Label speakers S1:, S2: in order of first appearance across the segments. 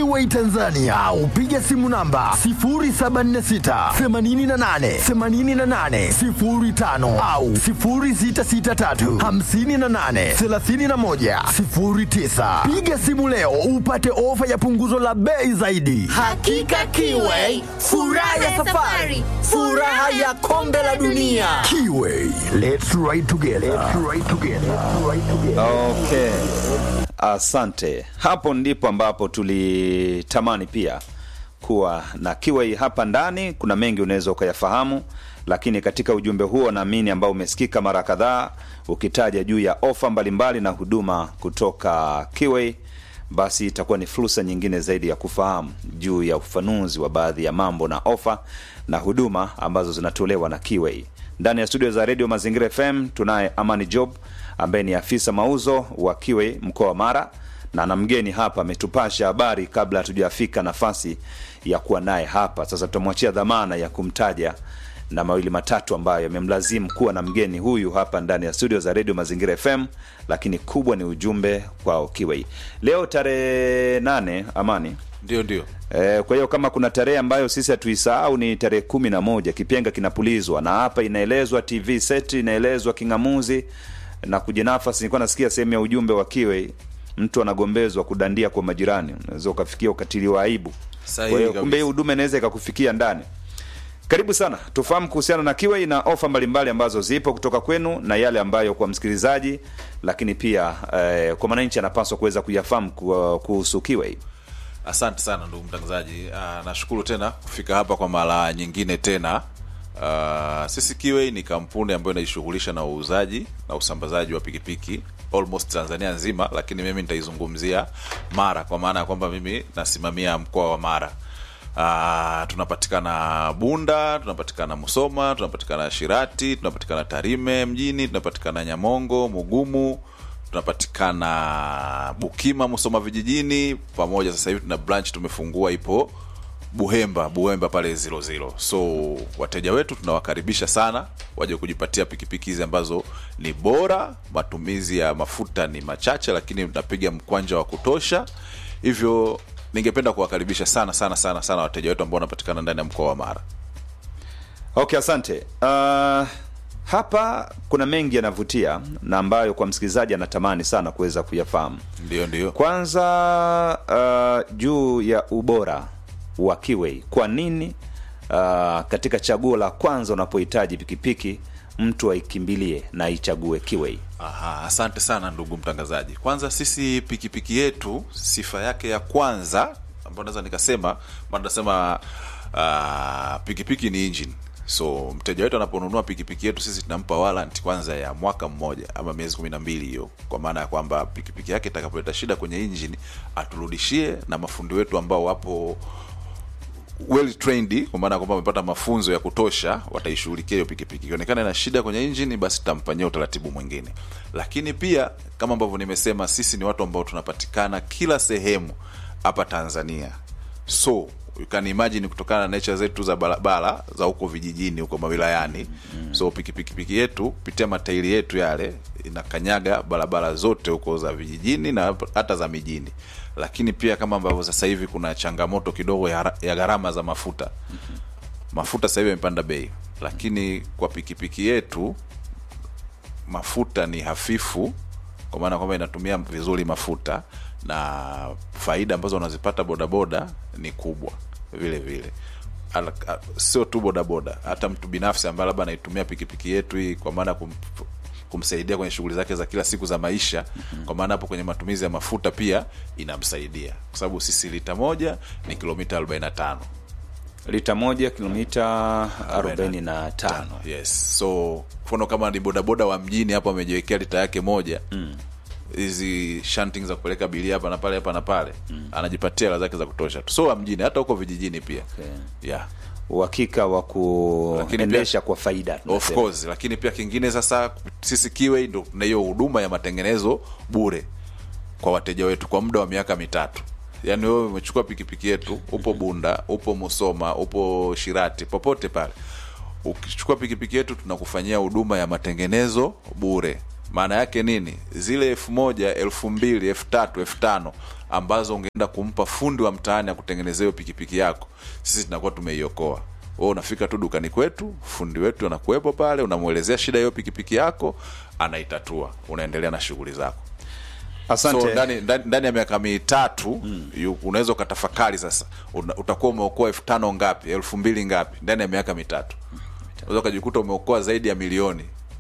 S1: Kiway Tanzania au piga simu namba 076 88 88 05 au 0663 58 31 09. Piga simu leo upate ofa ya punguzo la bei zaidi.
S2: Hakika Kiway, furaha ya safari, furaha ya kombe la dunia.
S1: Kiway, let's ride together. Let's ride together. Let's ride together.
S3: Okay, asante. Hapo ndipo ambapo tulitamani pia kuwa na Kiwai hapa ndani. Kuna mengi unaweza ukayafahamu, lakini katika ujumbe huo naamini ambao umesikika mara kadhaa ukitaja juu ya ofa mbalimbali na huduma kutoka Kiwai, basi itakuwa ni fursa nyingine zaidi ya kufahamu juu ya ufafanuzi wa baadhi ya mambo na ofa na huduma ambazo zinatolewa na Kiwai. Ndani ya studio za redio Mazingira FM tunaye Amani Job ambaye ni afisa mauzo wa Kiwai mkoa wa Mara, na na mgeni hapa ametupasha habari kabla hatujafika nafasi ya kuwa naye hapa. Sasa tutamwachia dhamana ya kumtaja na mawili matatu ambayo yamemlazimu kuwa na mgeni huyu hapa ndani ya studio za redio Mazingira FM, lakini kubwa ni ujumbe kwao Kiwai. Leo tarehe nane, Amani,
S4: Ndio, ndio.
S3: E, kwa hiyo kama kuna tarehe ambayo sisi hatuisahau ni tarehe kumi na moja kipenga kinapulizwa, na hapa inaelezwa TV set inaelezwa king'amuzi na kujinafasi. Nilikuwa nasikia sehemu ya ujumbe wa Kiwe, mtu anagombezwa kudandia kwa majirani, unaweza ukafikia ukatili wa aibu.
S4: Sahihi
S3: Kwa hiyo
S4: kabisa.
S3: kumbe hii huduma inaweza ikakufikia ndani. Karibu sana, tufahamu kuhusiana na Kiwe na ofa mbalimbali ambazo zipo kutoka kwenu na yale ambayo kwa msikilizaji, lakini pia eh, kwa mwananchi anapaswa kuweza kuyafahamu ku- kuhusu Kiwe.
S4: Asante sana ndugu mtangazaji. Ah, nashukuru tena kufika hapa kwa mara nyingine tena. Ah, sisi Kiwei ni kampuni ambayo inajishughulisha na uuzaji na usambazaji wa pikipiki almost Tanzania nzima, lakini mimi nitaizungumzia Mara kwa maana ya kwamba mimi nasimamia mkoa wa Mara. Uh, tunapatikana Bunda, tunapatikana Musoma, tunapatikana Shirati, tunapatikana Tarime mjini, tunapatikana Nyamongo, Mugumu, tunapatikana Bukima, Musoma vijijini, pamoja sasa hivi tuna branch tumefungua ipo Buhemba, Buhemba pale zilo zilo. So wateja wetu tunawakaribisha sana waje kujipatia pikipiki hizi ambazo ni bora, matumizi ya mafuta ni machache, lakini tunapiga mkwanja wa kutosha. Hivyo ningependa kuwakaribisha sana sana sana sana wateja wetu ambao wanapatikana ndani ya mkoa wa Mara.
S3: Okay, asante. Uh, hapa kuna mengi yanavutia na ambayo kwa msikilizaji anatamani sana kuweza kuyafahamu.
S4: Ndio, ndio.
S3: Kwanza uh, juu ya ubora wa Kiwei, kwa nini uh, katika chaguo la kwanza unapohitaji pikipiki mtu aikimbilie na aichague Kiwei?
S4: Aha, asante sana ndugu mtangazaji. Kwanza sisi pikipiki yetu sifa yake ya kwanza ambayo naweza nikasema, maana tunasema uh, pikipiki ni engine. So mteja wetu anaponunua pikipiki yetu sisi tunampa warranty kwanza ya mwaka mmoja ama miezi kumi na mbili hiyo, kwa maana ya kwamba pikipiki yake itakapoleta shida kwenye engine aturudishie, na mafundi wetu ambao wapo well trained kwa maana ya kwamba wamepata mafunzo ya kutosha, wataishughulikia hiyo pikipiki. Ikionekana ina shida kwenye injini, basi tutamfanyia utaratibu mwingine. Lakini pia kama ambavyo nimesema, sisi ni watu ambao tunapatikana kila sehemu hapa Tanzania, so you can imagine kutokana na nature zetu za barabara za huko vijijini huko mawilayani so pikipiki piki yetu kupitia matairi yetu yale inakanyaga barabara zote huko za vijijini na hata za mijini lakini pia kama ambavyo sasa hivi kuna changamoto kidogo ya, ya gharama za mafuta mafuta sasa hivi yamepanda bei lakini kwa pikipiki yetu mafuta ni hafifu kwa maana kwamba inatumia vizuri mafuta na faida ambazo unazipata bodaboda ni kubwa vile vile Al- a- sio tu bodaboda hata mtu binafsi ambaye labda anaitumia pikipiki yetu hii kwa maana ya kum, kumsaidia kwenye shughuli zake za kila siku za maisha kwa maana hapo kwenye matumizi ya mafuta pia inamsaidia kwa sababu sisi lita moja ni kilomita 45
S3: Lita moja kilomita 45.
S4: yes so mfano kama ni bodaboda wa mjini hapo amejiwekea lita yake moja hizi shanting za kupeleka abiria hapa na pale hapa na pale anajipatia hela zake za kutosha tu so wa mjini hata huko vijijini pia
S3: Okay.
S4: yeah
S3: Uhakika wa
S4: Lakini
S3: kuendesha
S4: pia-
S3: kwa faida.
S4: of
S3: tunasema.
S4: course lakini pia kingine sasa sisi kiwe ndo tuna hiyo huduma ya matengenezo bure kwa wateja wetu kwa muda wa miaka mitatu yaani wewe umechukua pikipiki yetu upo bunda upo musoma upo shirati popote pale ukichukua pikipiki yetu tunakufanyia huduma ya matengenezo bure maana yake nini zile elfu moja elfu mbili elfu tatu elfu tano ambazo ungeenda kumpa fundi wa mtaani akutengenezea hiyo pikipiki yako sisi tunakuwa tumeiokoa wewe unafika tu dukani kwetu fundi wetu anakuwepo pale unamwelezea shida hiyo pikipiki yako anaitatua unaendelea na shughuli zako
S3: asante
S4: so ndani, ndani, ndani ya miaka mitatu yu- unaweza ukatafakari sasa una, utakuwa umeokoa elfu tano ngapi elfu mbili ngapi ndani ya miaka mitatu unaweza ukajikuta umeokoa zaidi ya milioni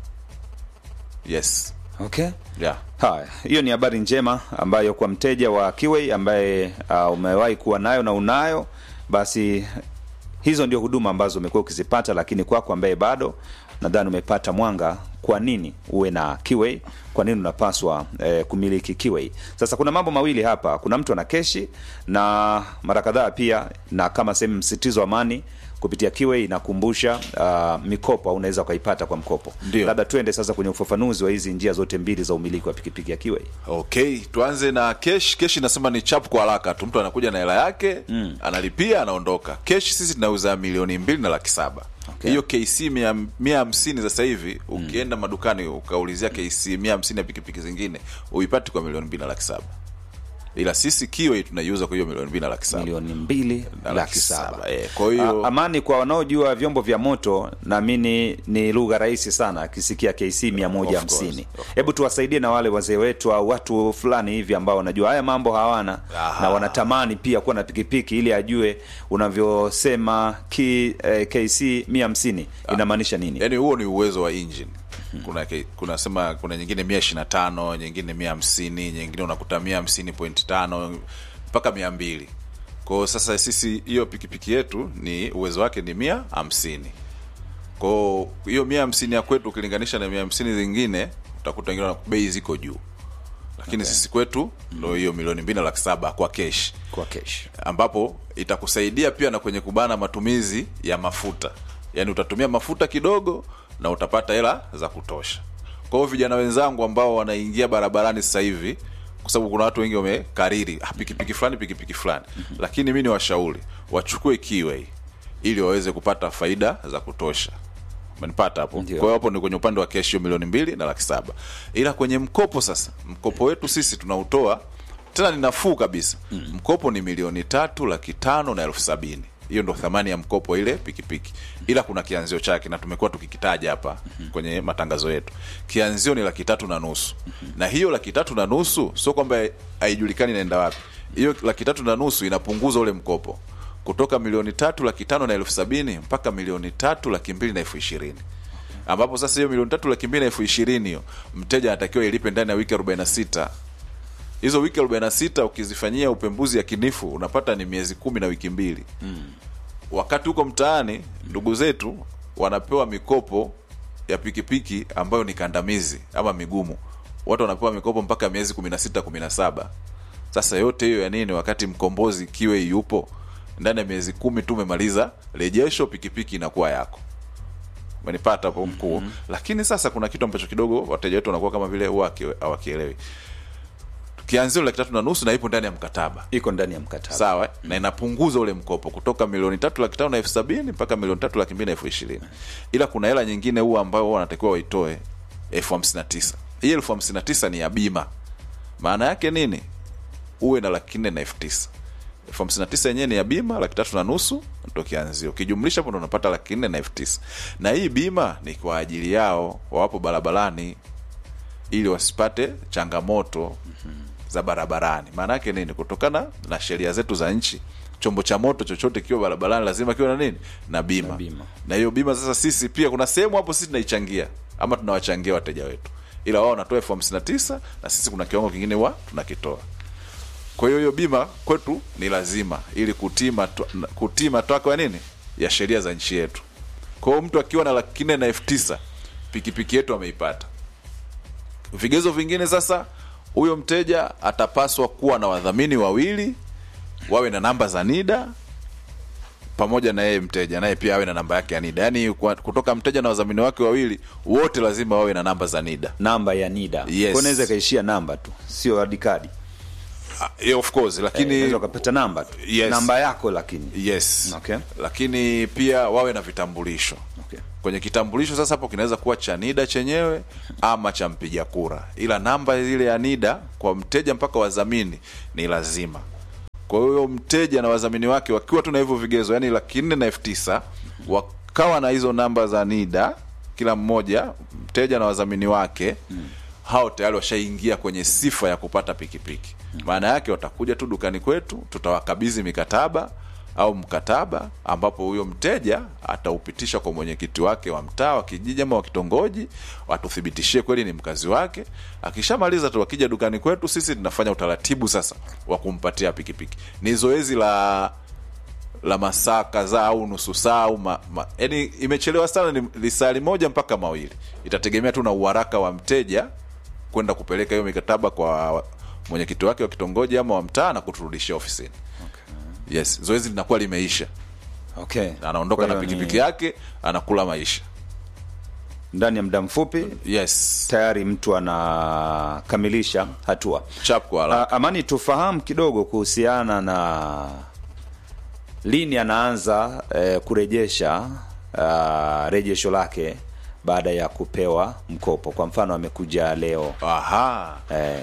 S4: yes
S3: okay
S4: yeah.
S3: haya hiyo ni habari njema ambayo kwa mteja wa kiwei ambaye uh, umewahi kuwa nayo na unayo basi hizo ndio huduma ambazo umekuwa ukizipata lakini kwako ambaye bado nadhani umepata mwanga kwa nini uwe na kiwei kwa nini unapaswa eh, kumiliki kiwei sasa kuna mambo mawili hapa kuna mtu ana keshi na mara kadhaa pia na kama sehemu msitizo wa amani kupitia kiwei inakumbusha uh, mikopo au unaweza ukaipata kwa mkopo
S4: Ndio.
S3: labda tuende sasa kwenye ufafanuzi wa hizi njia zote mbili za umiliki wa pikipiki ya kiwei
S4: okay tuanze na kesh kesh inasema ni chap kwa haraka tu mtu anakuja na hela yake mm. analipia anaondoka kesh sisi tunauza milioni mbili na laki saba
S3: Okay.
S4: hiyo kc mia mia hamsini sasa hivi ukienda madukani ukaulizia kc mia hamsini ya pikipiki zingine uipati kwa milioni mbili na laki saba ila sisi kiwe tunaiuza kwa hiyo milioni mbili na laki saba
S3: milioni mbili
S4: Na
S3: laki
S4: laki
S3: saba
S4: saba, eh, kwa hiyo-
S3: A- amani kwa wanaojua vyombo vya moto naamini ni lugha rahisi sana akisikia kc mia moja hamsini hebu tuwasaidie na wale wazee wetu au watu fulani hivi ambao wanajua haya mambo hawana
S4: Aha.
S3: na wanatamani pia kuwa na pikipiki ili ajue unavyosema ki, eh, kc mia hamsini inamaanisha nini
S4: yaani huo ni uwezo wa engine kuna ke- kuna sema kuna nyingine mia ishiri na tano nyingine mia hamsini nyingine unakuta mia hamsini point tano mpaka mia mbili kwao sasa sisi hiyo pikipiki yetu ni uwezo wake ni mia hamsini kwao hiyo mia hamsini ya kwetu ukilinganisha na mia hamsini zingine utakuta wengine wana- bei ziko juu lakini sisi kwetu ndo hiyo milioni mbili na laki saba kwa kesh
S3: kwa kesh
S4: ambapo itakusaidia pia na kwenye kubana matumizi ya mafuta yaani utatumia mafuta kidogo na utapata hela za kutosha kwa hiyo vijana wenzangu ambao wanaingia barabarani sasa hivi kwa sababu kuna watu wengi wamekariri ah, pikipiki fulani pikipiki fulani lakini mi ni washauri wachukue kiwei ili waweze kupata faida za kutosha umenipata hapo
S3: Ndio.
S4: kwa hiyo hapo ni kwenye upande wa keshi hiyo milioni mbili na laki saba ila kwenye mkopo sasa mkopo wetu sisi tunautoa tena ni nafuu kabisa mm. mkopo ni milioni tatu laki tano na elfu sabini hiyo ndo thamani ya mkopo ile pikipiki ila kuna kianzio chake na tumekuwa tukikitaja hapa mm-hmm. kwenye matangazo yetu kianzio ni laki tatu na nusu mm-hmm. na hiyo laki tatu na nusu sio kwamba haijulikani inaenda wapi hiyo laki tatu na nusu inapunguza ule mkopo kutoka milioni tatu laki tano na elfu sabini mpaka milioni tatu laki mbili na elfu ishirini ambapo sasa hiyo milioni tatu laki mbili na elfu ishirini hiyo mteja anatakiwa ilipe ndani ya wiki arobaini na sita hizo wiki arobaini na sita ukizifanyia upembuzi yakinifu unapata ni miezi kumi na wiki mbili mm. wakati huko mtaani ndugu zetu wanapewa mikopo ya pikipiki ambayo ni kandamizi ama migumu watu wanapewa mikopo mpaka miezi kumi na sita kumi na saba sasa yote hiyo ya nini wakati mkombozi kiwe yupo ndani ya miezi kumi tu umemaliza rejesho pikipiki inakuwa yako umenipata hapo mkuu mm-hmm. lakini sasa kuna kitu ambacho kidogo wateja wetu wanakuwa kama vile huwa haki- hawakielewi kianzio laki tatu na nusu na ipo ndani ya mkataba
S3: iko ndani ya mkataba
S4: sawa mm. na inapunguza ule mkopo kutoka milioni tatu laki tano na elfu sabini mpaka milioni tatu laki mbili na elfu ishirini ila kuna hela nyingine huwa ambayo wanatakiwa waitoe elfu hamsini na tisa hii elfu hamsini na tisa ni ya bima maana yake nini uwe na laki nne na elfu tisa elfu hamsini na tisa yenyewe ni ya bima laki tatu na nusu ndo kianzio ukijumlisha hapo ndo unapata laki nne na elfu tisa na hii bima ni kwa ajili yao wawapo barabarani ili wasipate changamoto za barabarani maana yake nini kutokana na sheria zetu za nchi chombo cha moto chochote kiwa barabarani lazima kiwe na nini na bima
S3: Na bima.
S4: na hiyo bima sasa sisi pia kuna sehemu hapo sisi tunaichangia ama tunawachangia wateja wetu ila wao wanatoa elfu hamsini na tisa na sisi kuna kiwango kingine wa tunakitoa kwa hiyo hiyo bima kwetu ni lazima ili kutii matwa- kutii matakwa ya nini ya sheria za nchi yetu kwa hiyo mtu akiwa na laki nne na elfu tisa pikipiki yetu ameipata vigezo vingine sasa huyo mteja atapaswa kuwa na wadhamini wawili wawe na namba za nida pamoja na yeye mteja naye pia awe na namba yake ya nida yaani kwa- kutoka mteja na wadhamini wake wawili wote lazima wawe na namba za nida
S3: namba ya nida
S4: Yes.
S3: Kwa unaweza ikaishia namba tu sio hadi kadi
S4: Ah, yeah, of course lakini
S3: unaweza ukapata namba tu
S4: Yes.
S3: namba yako lakini
S4: yes
S3: Okay.
S4: lakini pia wawe na vitambulisho
S3: Okay.
S4: kwenye kitambulisho sasa hapo kinaweza kuwa cha NIDA chenyewe ama cha mpiga kura, ila namba ile ya NIDA kwa mteja mpaka wadhamini ni lazima. Kwa hiyo mteja na wadhamini wake wakiwa tu na hivyo vigezo, yani laki nne na elfu tisa wakawa na hizo namba za NIDA kila mmoja, mteja na wadhamini wake hao tayari washaingia kwenye sifa ya kupata pikipiki. Maana yake watakuja tu dukani kwetu, tutawakabidhi mikataba au mkataba ambapo huyo mteja ataupitisha kwa mwenyekiti wake wa mtaa wa kijiji ama wa kitongoji, watuthibitishie kweli ni mkazi wake. Akishamaliza tu, wakija dukani kwetu, sisi tunafanya utaratibu sasa wa kumpatia pikipiki. Ni zoezi la la masaa kadhaa au nusu saa au ma, ma, yani imechelewa sana, ni lisali moja mpaka mawili, itategemea tu na uharaka wa mteja kwenda kupeleka hiyo mikataba kwa mwenyekiti wake wa kitongoji ama wa mtaa na kuturudishia ofisini. Yes, zoezi linakuwa limeisha,
S3: Okay.
S4: anaondoka
S3: Kwa
S4: na
S3: hiyo ni
S4: pikipiki yake, anakula maisha.
S3: ndani ya muda mfupi
S4: Yes,
S3: tayari mtu anakamilisha hatua.
S4: chap kwa haraka.
S3: A, Amani, tufahamu kidogo kuhusiana na lini anaanza eh, kurejesha ah, rejesho lake baada ya kupewa mkopo. Kwa mfano amekuja leo
S4: Aha,
S3: eh,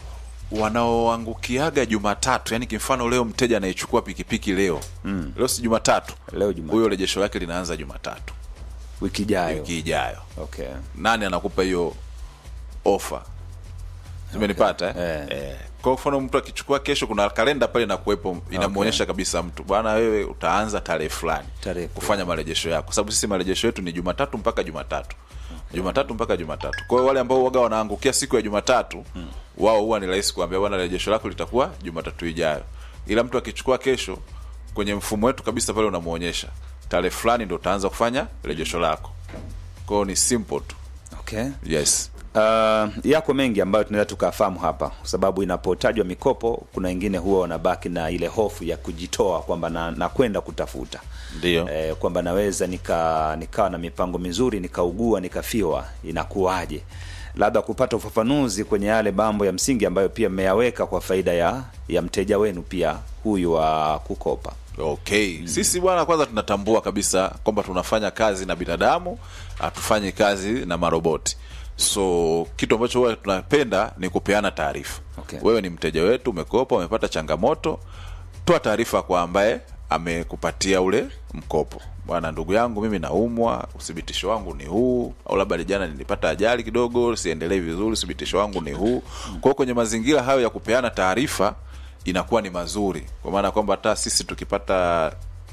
S4: wanaoangukiaga Jumatatu, yani kimfano leo mteja anayechukua pikipiki leo mm. leo si Jumatatu,
S3: Leo Jumatatu.
S4: huyo rejesho lake linaanza Jumatatu
S3: wiki ijayo.
S4: wiki ijayo.
S3: Okay.
S4: Nani anakupa hiyo ofa? Zimenipata eh?
S3: Eh.
S4: Eh. Kwa mfano mtu akichukua kesho, kuna kalenda pale inakuwepo inamuonyesha kabisa mtu bwana, wewe utaanza tarehe fulani
S3: Tarehe
S4: kufanya marejesho yako, sababu sisi marejesho yetu ni Jumatatu mpaka Jumatatu Jumatatu mpaka Jumatatu. Kwa hiyo wale ambao waga wanaangukia siku ya Jumatatu wao huwa ni rahisi kuambia bwana, rejesho lako litakuwa Jumatatu ijayo, ila mtu akichukua kesho, kwenye mfumo wetu kabisa pale unamuonyesha tarehe fulani ndo utaanza kufanya rejesho lako. Kwa hiyo ni simple tu.
S3: Okay.
S4: Yes.
S3: Uh, yako mengi ambayo tunaweza tukafahamu hapa, kwa sababu inapotajwa mikopo, kuna wengine huwa wanabaki na ile hofu ya kujitoa kwamba na, na kwenda kutafuta
S4: Ndio.
S3: eh, kwamba naweza nika nikawa na mipango mizuri nikaugua nikafiwa, inakuwaje? Labda kupata ufafanuzi kwenye yale mambo ya msingi ambayo pia mmeyaweka kwa faida ya ya mteja wenu pia huyu wa kukopa.
S4: Okay. Sisi bwana, kwanza tunatambua kabisa kwamba tunafanya kazi na binadamu, hatufanyi kazi na maroboti. So kitu ambacho huwa tunapenda ni kupeana taarifa.
S3: Okay.
S4: Wewe ni mteja wetu, umekopa, umepata changamoto, toa taarifa kwa ambaye amekupatia ule mkopo. Bwana, ndugu yangu, mimi naumwa, uthibitisho wangu ni huu, au labda jana nilipata ajali kidogo, siendelee vizuri, uthibitisho wangu ni huu. Kwa hiyo kwenye mazingira hayo ya kupeana taarifa inakuwa ni mazuri, kwa maana kwamba hata sisi tukipata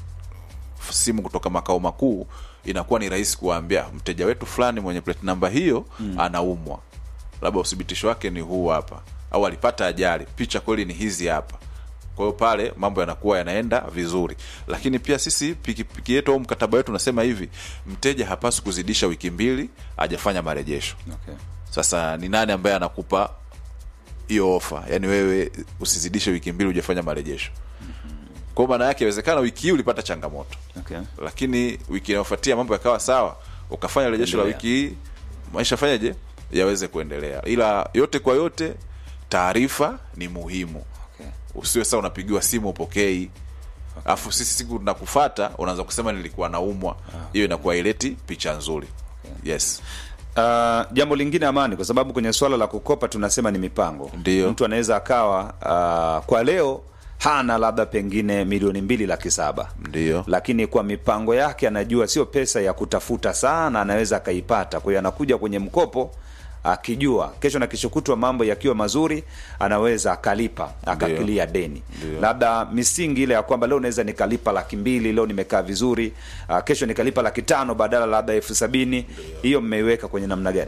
S4: simu kutoka makao makuu inakuwa ni rahisi kuwaambia mteja wetu fulani mwenye plate namba hiyo anaumwa, labda uthibitisho wake ni huu hapa, au alipata ajali, picha kweli ni hizi hapa. Kwa hiyo pale mambo yanakuwa yanaenda vizuri, lakini pia sisi pikipiki yetu au mkataba wetu unasema hivi, mteja hapaswi kuzidisha wiki mbili hajafanya marejesho.
S3: Okay.
S4: Sasa ni nani ambaye anakupa hiyo ofa? Yaani wewe usizidishe wiki mbili hujafanya marejesho. Kwa maana yake inawezekana wiki hii ulipata changamoto,
S3: Okay.
S4: lakini wiki inayofuatia mambo yakawa sawa, ukafanya rejesho la
S3: Endelea.
S4: wiki hii, maisha fanyaje yaweze kuendelea. Ila yote kwa yote, taarifa ni muhimu.
S3: Okay.
S4: Usiwe sasa unapigiwa simu upokei, alafu sisi siku tunakufata unaanza kusema nilikuwa naumwa. Hiyo inakuwa ileti picha nzuri. Yes.
S3: Uh, jambo lingine Amani, kwa sababu kwenye swala la kukopa tunasema ni mipango.
S4: Ndiyo.
S3: Mtu anaweza akawa uh, kwa leo hana labda pengine milioni mbili laki saba
S4: Ndiyo.
S3: lakini kwa mipango yake anajua sio pesa ya kutafuta sana, anaweza akaipata. Kwa hiyo anakuja kwenye mkopo akijua kesho na kesho kutwa mambo yakiwa mazuri, anaweza akalipa akakilia deni.
S4: Ndiyo.
S3: Labda misingi ile ya kwamba leo naweza nikalipa laki mbili, leo nimekaa vizuri, uh, kesho nikalipa laki tano badala labda elfu sabini. Hiyo mmeiweka kwenye namna gani?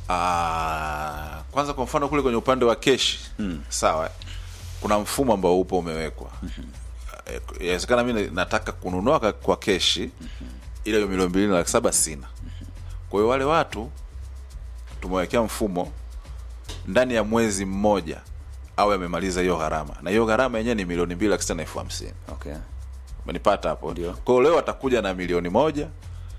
S4: Ah, kwanza kwa mfano kule kwenye upande wa keshi sawa, kuna mfumo ambao upo umewekwa. Eh, Inawezekana mi nataka kununua ka- kwa keshi ile hiyo milioni mbili na laki saba sina. Kwa hiyo wale watu tumewekea mfumo ndani ya mwezi mmoja au amemaliza hiyo gharama, na hiyo gharama yenyewe ni milioni mbili laki sita na elfu hamsini.
S3: Okay.
S4: Umenipata hapo?
S3: Ndio.
S4: Kwa hiyo leo atakuja na milioni moja,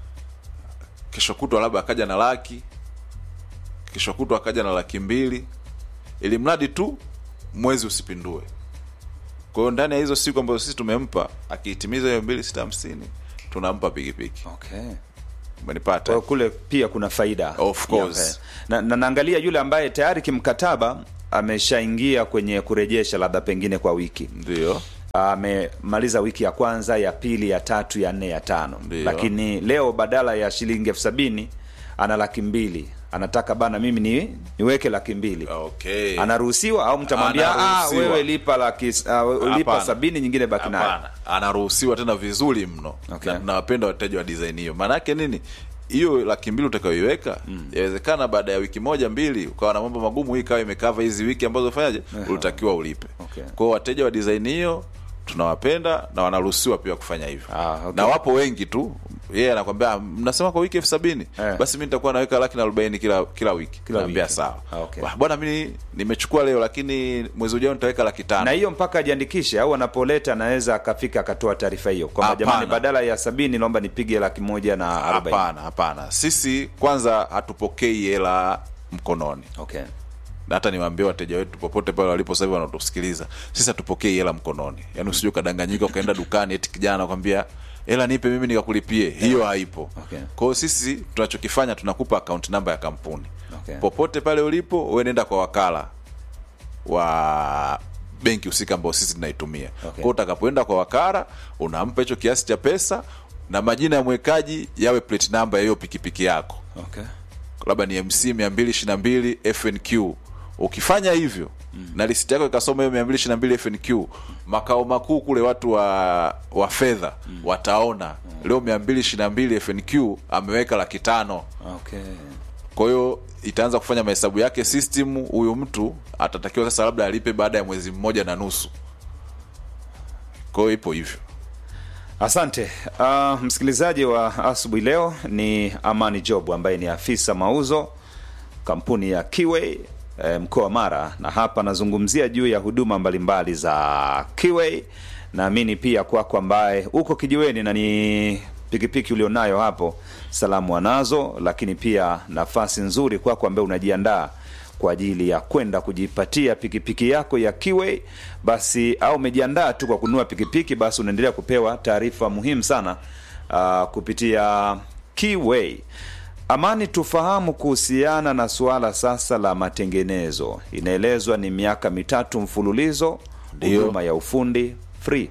S4: kesho kutwa labda akaja na laki, kesho kutwa akaja na laki mbili, ili mradi tu mwezi usipindue. Kwa hiyo ndani ya hizo siku ambazo sisi tumempa, akihitimiza hiyo mbili sita hamsini, tunampa pikipiki.
S3: Okay.
S4: umenipata
S3: Kwa hiyo kule pia kuna faida
S4: Of course.
S3: Ya, eh. na, na naangalia yule ambaye tayari kimkataba ameshaingia kwenye kurejesha labda pengine kwa wiki
S4: ndio
S3: amemaliza wiki ya kwanza ya pili ya tatu ya nne ya tano
S4: Ndio.
S3: lakini leo badala ya shilingi elfu sabini ana laki mbili anataka bana mimi ni, niweke laki mbili
S4: okay
S3: anaruhusiwa au mtamwambia ah,
S4: Anaruhusiwa.
S3: wewe lipa laki uh, lipa
S4: Hapana.
S3: sabini nyingine baki nayo
S4: Hapana, anaruhusiwa tena vizuri mno
S3: Okay.
S4: na tunawapenda wateja wa design hiyo maanake nini hiyo laki mbili utakayoiweka yawezekana baada ya wiki moja mbili ukawa na mambo magumu hii ikawa imekava hizi wiki ambazo ufanyaje ulitakiwa ulipe
S3: Okay.
S4: kwao wateja wa design hiyo tunawapenda na wanaruhusiwa pia kufanya hivyo
S3: Ah, okay.
S4: na wapo wengi tu yeye anakwambia "Ah, mnasema kwa wiki elfu sabini
S3: Eh.
S4: basi mi nitakuwa naweka laki na arobaini kila kila wiki
S3: Kila
S4: naambia
S3: wiki.
S4: sawa
S3: Ah, okay.
S4: Wah, bwana mi nimechukua leo lakini mwezi ujao nitaweka laki tano
S3: na hiyo mpaka ajiandikishe au anapoleta anaweza akafika akatoa taarifa hiyo kwamba
S4: Hapana.
S3: jamani badala ya sabini naomba nipige laki moja na arobaini
S4: hapana hapana sisi kwanza hatupokei hela mkononi
S3: okay.
S4: na hata niwaambie wateja wetu popote pale walipo sasa hivi wanatusikiliza sisi hatupokei hela mkononi yaani usije ukadanganyika ukaenda dukani eti kijana anakwambia hela nipe mimi nikakulipie hiyo haipo
S3: Okay.
S4: kwa hiyo sisi tunachokifanya tunakupa account namba ya kampuni
S3: Okay.
S4: popote pale ulipo wewe nenda kwa wakala wa benki husika ambao sisi tunaitumia okay. kwao utakapoenda kwa wakala unampa hicho kiasi cha pesa na majina ya mwekaji yawe plate number ya hiyo pikipiki yako
S3: Okay.
S4: labda ni mc 222 fnq ukifanya hivyo mm. na listi yako ikasoma hiyo 222 fnq makao makuu kule watu wa wa fedha mm. wataona mm. leo 222 fnq ameweka laki tano
S3: Okay.
S4: kwa hiyo itaanza kufanya mahesabu yake system huyu mtu atatakiwa sasa labda alipe baada ya mwezi mmoja na nusu kwa hiyo ipo hivyo
S3: Asante uh, msikilizaji wa asubuhi leo ni Amani Job ambaye ni afisa mauzo kampuni ya Kiway eh, mkoa wa Mara, na hapa nazungumzia juu ya huduma mbalimbali za Kiway. Naamini pia kwako ambaye uko kijiweni na ni pikipiki ulionayo hapo, salamu wanazo, lakini pia nafasi nzuri kwako ambaye unajiandaa kwa ajili ya kwenda kujipatia pikipiki yako ya Kiway basi, au umejiandaa tu kwa kununua pikipiki, basi unaendelea kupewa taarifa muhimu sana uh, kupitia Kiway. Amani, tufahamu kuhusiana na suala sasa la matengenezo. Inaelezwa ni miaka mitatu mfululizo,
S4: Ndio.
S3: huduma ya ufundi free.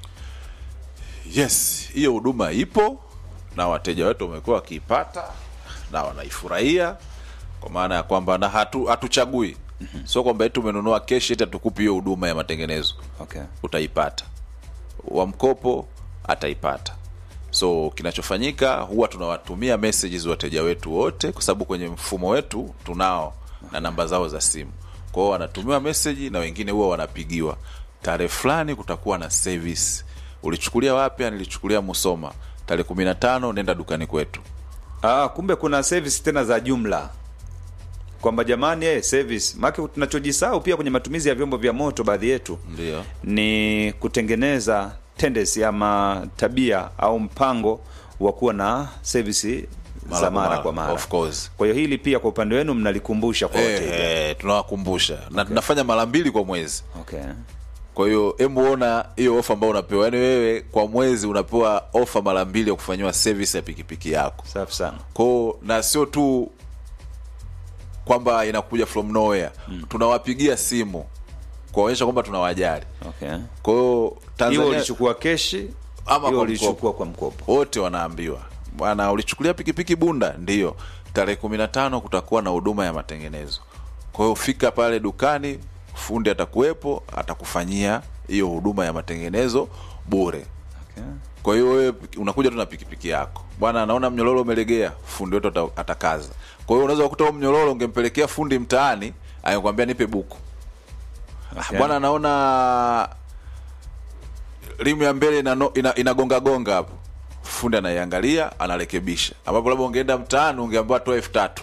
S4: yes hiyo huduma ipo na wateja wetu wamekuwa wakiipata na wanaifurahia kwa maana ya kwamba na hatu hatuchagui sio kwamba eti umenunua keshi eti hatukupi hiyo huduma ya matengenezo
S3: Okay.
S4: utaipata wa mkopo ataipata so kinachofanyika huwa tunawatumia messages wateja wetu wote kwa sababu kwenye mfumo wetu tunao na namba zao za simu kwa hiyo wanatumiwa message na wengine huwa wanapigiwa tarehe fulani kutakuwa na service ulichukulia wapi "Ah, nilichukulia musoma tarehe kumi na tano nenda dukani kwetu
S3: Ah, kumbe kuna service tena za jumla kwamba jamani, eh, service maana tunachojisahau pia kwenye matumizi ya vyombo vya moto baadhi yetu
S4: ndio
S3: ni kutengeneza tendency ama tabia au mpango wa kuwa na service
S4: Mara
S3: za
S4: kwa
S3: mara
S4: mara,
S3: kwa mara.
S4: of course.
S3: Kwa hiyo hili pia kwa upande wenu mnalikumbusha kwa wateja.
S4: eh, eh, tunawakumbusha na tunafanya mara mbili kwa mwezi
S3: Okay.
S4: kwa hiyo hebu ona hiyo ofa ambayo unapewa yaani wewe kwa mwezi unapewa ofa mara mbili ya kufanyiwa service ya pikipiki yako
S3: Safi sana.
S4: kwao na sio tu kwamba inakuja from nowhere mm. tunawapigia simu kuwaonyesha kwamba tunawajali
S3: Okay.
S4: kwa hiyo
S3: Hiyo
S4: tanzania
S3: ulichukua keshi
S4: Ama
S3: hiyo
S4: kwa
S3: ulichukua
S4: mkopo.
S3: kwa mkopo.
S4: wote wanaambiwa bwana ulichukulia pikipiki bunda ndiyo tarehe kumi na tano kutakuwa na huduma ya matengenezo kwa hiyo fika pale dukani fundi atakuwepo atakufanyia hiyo huduma ya matengenezo bure
S3: Okay.
S4: kwa hiyo wewe unakuja tu na pikipiki yako bwana anaona mnyororo umelegea fundi wetu ata- atakaza kwa hiyo unaweza kukuta huo mnyororo ungempelekea fundi mtaani angekwambia nipe buku
S3: Okay.
S4: bwana anaona rimu ya mbele inano- ina- inagongagonga hapo fundi anaiangalia anarekebisha ambapo labda ungeenda mtaani ungeambiwa toa elfu tatu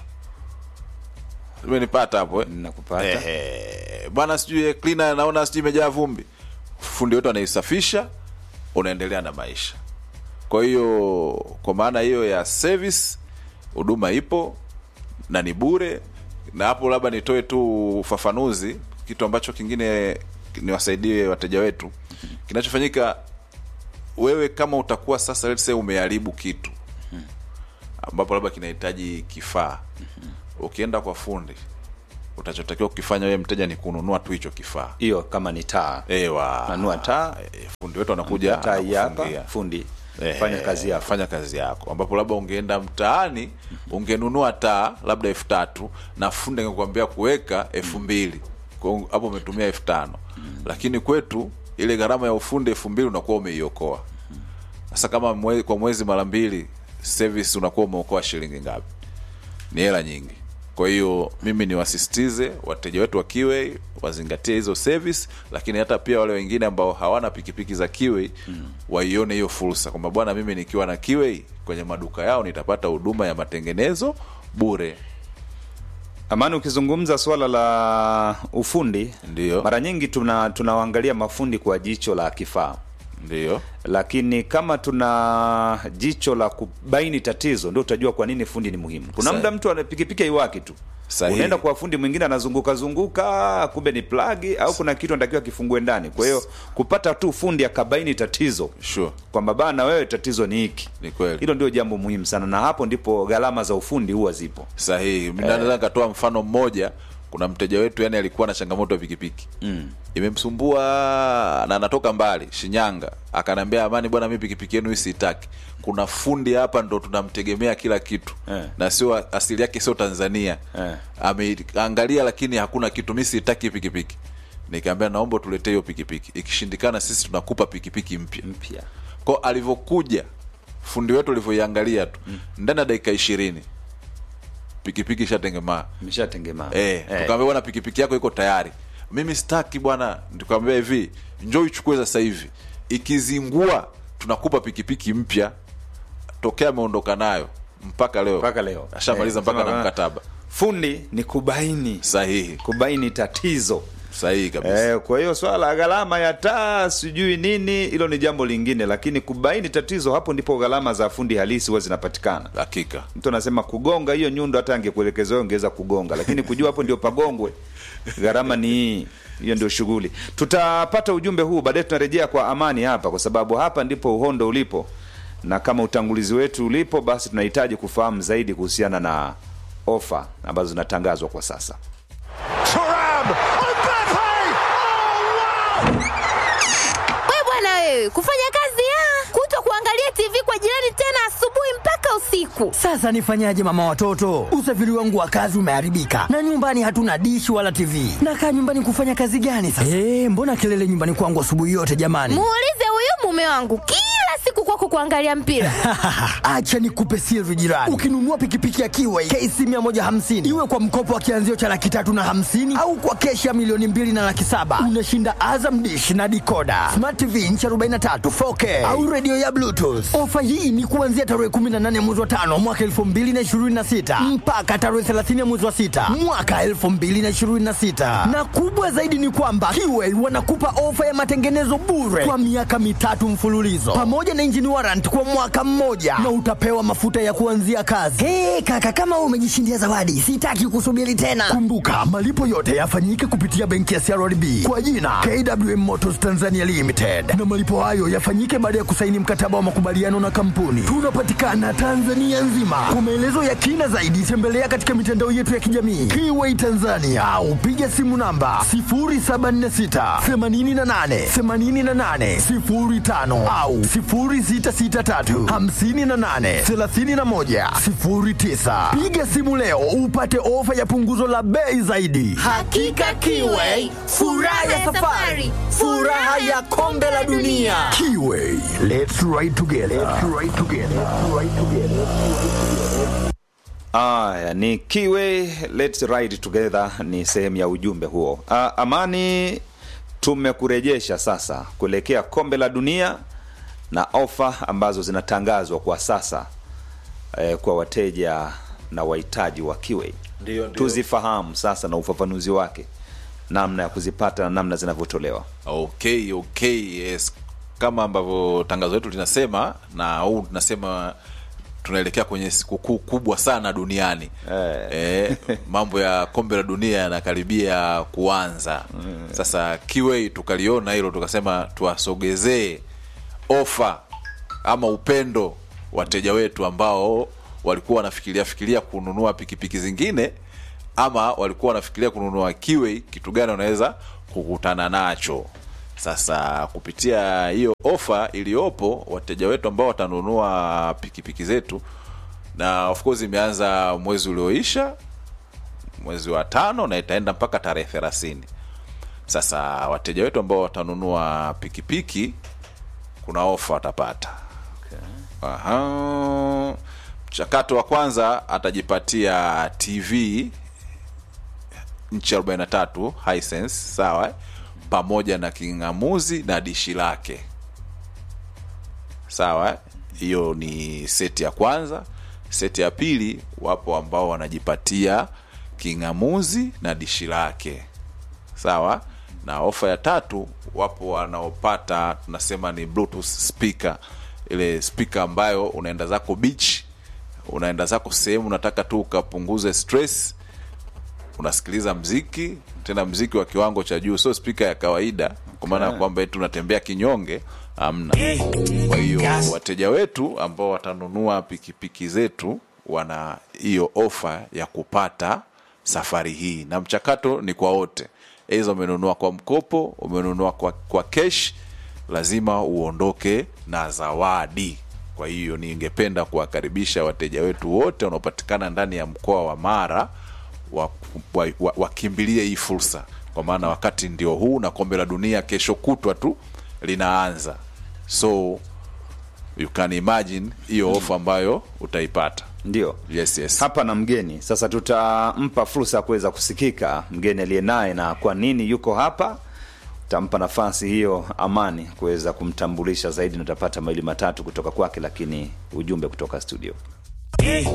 S4: umenipata hapo eh?
S3: Nakupata.
S4: Ehe. bwana sijui cleaner naona sijui imejaa vumbi fundi wetu anaisafisha unaendelea na maisha kwa hiyo kwa maana hiyo ya service huduma ipo na ni bure na hapo labda nitoe tu ufafanuzi kitu ambacho kingine niwasaidie wateja wetu kinachofanyika wewe kama utakuwa sasa let's say umeharibu kitu ambapo labda kinahitaji kifaa ukienda kwa fundi utachotakiwa kukifanya wewe mteja ni kununua tu hicho kifaa
S3: hiyo kama ni taa
S4: ewa
S3: nanua taa
S4: Eh, fundi wetu anakuja
S3: taa hii hapa
S4: anakufungia.
S3: fundi
S4: Eh,
S3: fanya kazi yako
S4: fanya kazi yako ambapo labda ungeenda mtaani ungenunua taa labda elfu tatu na fundi angekuambia kuweka elfu mbili Kwa hiyo hapo umetumia elfu tano lakini kwetu ile gharama ya ufundi elfu mbili unakuwa umeiokoa sasa kama mwe, kwa mwezi mara mbili service unakuwa umeokoa shilingi ngapi ni hela nyingi kwa hiyo mimi niwasisitize wateja wetu wa Kiway wazingatie hizo service lakini hata pia wale wengine ambao hawana pikipiki za Kiway mm. waione hiyo fursa kwamba bwana mimi nikiwa na Kiway kwenye maduka yao nitapata huduma ya matengenezo bure
S3: amani ukizungumza swala la ufundi
S4: Ndiyo.
S3: mara nyingi tuna tunawaangalia mafundi kwa jicho la kifaa
S4: ndio
S3: lakini kama tuna jicho la kubaini tatizo ndio utajua kwa nini fundi ni muhimu kuna
S4: Sahi.
S3: muda mtu ana pikipiki aiwaki tu
S4: Sahihi.
S3: unaenda kwa fundi mwingine anazunguka zunguka kumbe ni plagi au kuna kitu anatakiwa kifungue ndani kwa hiyo kupata tu fundi akabaini tatizo
S4: sure
S3: kwamba bana wewe tatizo ni hiki
S4: ni kweli
S3: hilo ndio jambo muhimu sana na hapo ndipo gharama za ufundi huwa zipo
S4: sahihi eh. naweza nikatoa mfano mmoja kuna mteja wetu yani alikuwa na changamoto ya pikipiki mm. imemsumbua na anatoka mbali shinyanga akanaambia amani bwana mi pikipiki yenu hii siitaki kuna fundi hapa ndo tunamtegemea kila kitu
S3: Eh.
S4: na sio asili yake sio tanzania
S3: Eh.
S4: ameangalia lakini hakuna kitu mi siitaki hii pikipiki nikaambia naomba tuletee hiyo pikipiki ikishindikana sisi tunakupa pikipiki mpya
S3: mpya
S4: ko alivyokuja fundi wetu alivyoiangalia tu ndani ya dakika ishirini pikipiki ishatengemaa
S3: imeshatengemaa
S4: eh,
S3: Eh.
S4: tukaambia bwana pikipiki yako iko tayari mimi sitaki bwana tukaambia hivi njoo ichukue sasa hivi ikizingua tunakupa pikipiki mpya tokea ameondoka nayo mpaka leo
S3: mpaka leo
S4: ashamaliza
S3: Eh,
S4: mpaka
S3: sema
S4: na
S3: bana,
S4: mkataba
S3: fundi ni kubaini
S4: sahihi
S3: kubaini tatizo
S4: sahihi kabisa
S3: Eh, kwa hiyo swala la gharama ya taa sijui nini hilo ni jambo lingine lakini kubaini tatizo hapo ndipo gharama za fundi halisi huwa zinapatikana
S4: hakika
S3: mtu anasema kugonga hiyo nyundo hata angekuelekeza wewe ungeweza kugonga lakini kujua hapo ndio pagongwe gharama ni hii hiyo ndio shughuli tutapata ujumbe huu baadaye tunarejea kwa amani hapa kwa sababu hapa ndipo uhondo ulipo na kama utangulizi wetu ulipo basi tunahitaji kufahamu zaidi kuhusiana na ofa ambazo zinatangazwa kwa sasa
S1: Turam! Mbappe!
S2: we bwana wewe kufanya kazi ya kuto kuangalia tv kwa jirani tena asubuhi mpaka usiku
S5: Sasa nifanyaje mama watoto? Usafiri wangu wa kazi umeharibika na nyumbani hatuna dishi wala TV. Nakaa nyumbani kufanya kazi gani sasa? Eh, mbona kelele nyumbani kwangu asubuhi yote jamani?
S2: muulize huyu mume wangu kila siku kwako kuangalia mpira
S5: Acha nikupe siri jirani. Ukinunua pikipiki ya Kiway KC 150 iwe kwa mkopo wa kianzio cha laki tatu na hamsini au kwa keshi ya milioni mbili na laki saba unashinda Azam dish na dikoda, smart TV inchi 43 4K au redio ya Bluetooth. Ofa hii ni kuanzia tarehe 18 mwezi wa tano mwaka 2026 mpaka tarehe 30 mwezi wa sita mwaka 2026, na kubwa zaidi ni kwamba Kiway wanakupa ofa ya matengenezo bure kwa miaka mitatu mfululizo pamoja na engine warrant kwa mwaka mmoja na utapewa mafuta ya kuanzia kazi. Hey, kaka kama wewe umejishindia zawadi, sitaki kusubiri tena. Kumbuka malipo yote yafanyike kupitia benki ya CRDB kwa jina KWM Motors Tanzania Limited, na malipo hayo yafanyike baada ya kusaini mkataba wa makubaliano na kampuni. Tunapatikana Tanzania nzima. Kwa maelezo ya kina zaidi, tembelea katika mitandao yetu ya kijamii Kiway Tanzania au piga simu namba 0746 88 88 05 au 0663 58 31 09. Piga simu leo upate ofa ya punguzo la bei zaidi.
S2: hakika Kiway, furaha ya safari, furaha ya kombe la dunia.
S5: Kiway, let's ride together. Let's ride together. Let's ride together.
S3: Aya, ni Kiwe Let's Ride Together ni sehemu ya ujumbe huo. Ah, Amani, tumekurejesha sasa kuelekea kombe la dunia na ofa ambazo zinatangazwa kwa sasa eh, kwa wateja na wahitaji wa Kiwe.
S4: Ndio, ndio.
S3: Tuzifahamu sasa na ufafanuzi wake, namna ya kuzipata na namna zinavyotolewa.
S4: okay okay yes kama ambavyo tangazo letu linasema na au tunasema tunaelekea kwenye sikukuu kubwa sana duniani
S3: Eh.
S4: eh, mambo ya kombe la dunia yanakaribia kuanza sasa kiwei tukaliona hilo tukasema tuwasogezee ofa ama upendo wateja wetu ambao walikuwa wanafikiria fikiria kununua pikipiki zingine ama walikuwa wanafikiria kununua kiwe kitu gani wanaweza kukutana nacho sasa kupitia hiyo ofa iliyopo wateja wetu ambao watanunua pikipiki zetu na of course imeanza mwezi ulioisha mwezi wa tano na itaenda mpaka tarehe thelathini sasa wateja wetu ambao watanunua pikipiki kuna ofa watapata Aha. mchakato wa kwanza atajipatia tv nchi 43 Hisense, sawa eh? pamoja na king'amuzi na dishi lake sawa eh? hiyo ni seti ya kwanza seti ya pili wapo ambao wanajipatia king'amuzi na dishi lake sawa na ofa ya tatu wapo wanaopata tunasema ni bluetooth speaker ile speaker ambayo unaenda zako beach unaenda zako sehemu unataka tu ukapunguze stress unasikiliza mziki tena mziki wa kiwango cha juu sio spika ya kawaida kwa maana ya kwamba eti unatembea kinyonge amna kwa hiyo wateja wetu ambao watanunua pikipiki zetu wana hiyo ofa ya kupata safari hii na mchakato ni kwa wote aidha umenunua kwa mkopo umenunua kwa, kwa kesh lazima uondoke na zawadi kwa hiyo ningependa kuwakaribisha wateja wetu wote wanaopatikana ndani ya mkoa wa mara wakimbilie wa, wa, wakimbilie hii fursa kwa maana wakati ndio huu na kombe la dunia kesho kutwa tu linaanza so you can imagine hiyo ofa ambayo utaipata
S3: ndio
S4: yes yes
S3: hapa na mgeni sasa tutampa fursa ya kuweza kusikika mgeni aliye naye na kwa nini yuko hapa tampa nafasi hiyo amani kuweza kumtambulisha zaidi na utapata mawili matatu kutoka kwake lakini ujumbe kutoka studio